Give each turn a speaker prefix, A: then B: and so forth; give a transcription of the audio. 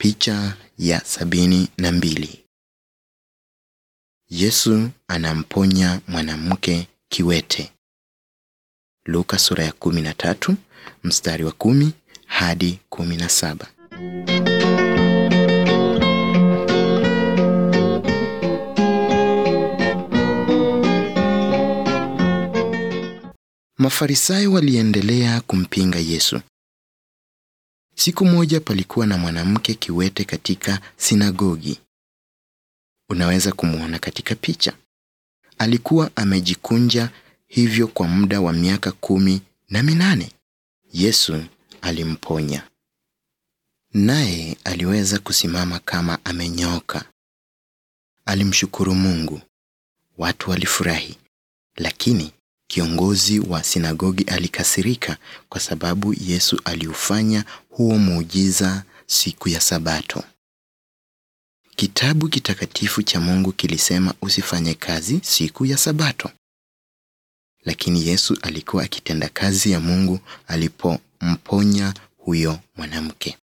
A: Picha ya sabini na mbili. Yesu anamponya mwanamke kiwete. Luka sura ya kumi na tatu mstari wa kumi hadi kumi na saba. Mafarisayo waliendelea kumpinga Yesu. Siku moja palikuwa na mwanamke kiwete katika sinagogi. Unaweza kumwona katika picha. Alikuwa amejikunja hivyo kwa muda wa miaka kumi na minane. Yesu alimponya, naye aliweza kusimama kama amenyooka. Alimshukuru Mungu. Watu walifurahi, lakini kiongozi wa sinagogi alikasirika kwa sababu Yesu aliufanya huo muujiza siku ya Sabato. Kitabu kitakatifu cha Mungu kilisema usifanye kazi siku ya Sabato. Lakini Yesu alikuwa akitenda kazi ya Mungu alipomponya huyo mwanamke.